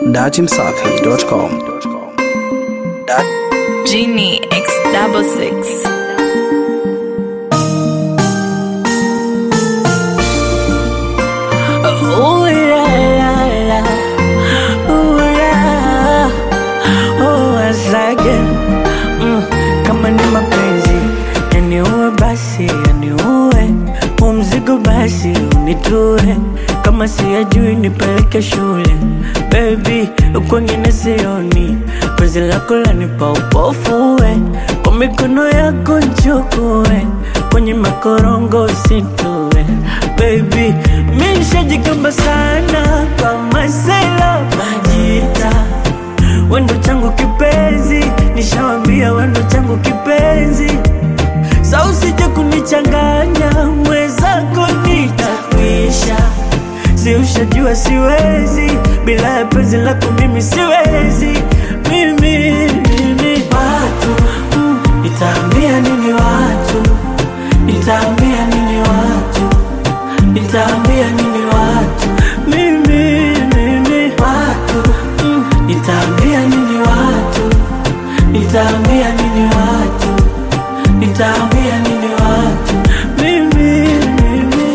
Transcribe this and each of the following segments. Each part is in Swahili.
datimsafi.com. Dat Genie X double six. Ooh la la la, ooh la, oh asage mm, kama ni mapenzi yaniue basi yaniue, huu mzigo basi unitue, kama siyajui nipeleke shule baby, kwengine sioni, penzi lako lanipa upofuwe, kwa mikono yako nchukue, kwenye makorongo usitue baby, mi nishajikamba sana kwa masela majita wendo changu kipenzi, nishawambia wendo changu kipenzi, sa usije kunichanganya mwenzako nitakwisha, si ushajua siwezi bila ya penzi lako mimi siwezi mimi, mimi. Watu mm, nitaambia nini watu, nitaambia nini watu, nitaambia nini watu mimi, mimi. Watu mm, nitaambia nini watu, nitaambia nini watu, nitaambia nini watu mimi, mimi.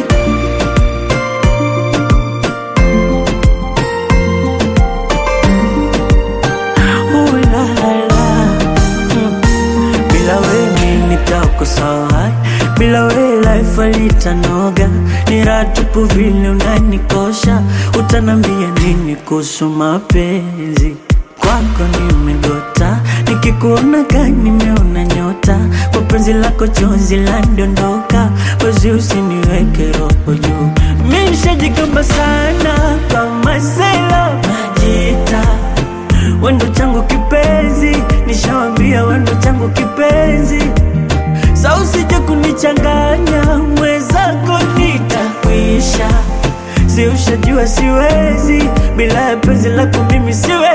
Ooh la la, mm. Bila wewe nitakosa bila wewe life alitanoga, ni raha tupu vile unanikosha. Utanambia nini kuhusu mapenzi? Kwako nimegota, nikikuona ka nimeona nyota, kwa penzi lako chozi landondoka, wezi usiniweke roho juu. Mi nishajikamba sana kwa masela najita wendo changu kipenzi, nishawambia wendo changu kipenzi, sa usije kunichanganya mwenzako, nitakwisha. Si ushajua siwezi bila ya penzi lako mimi siwezi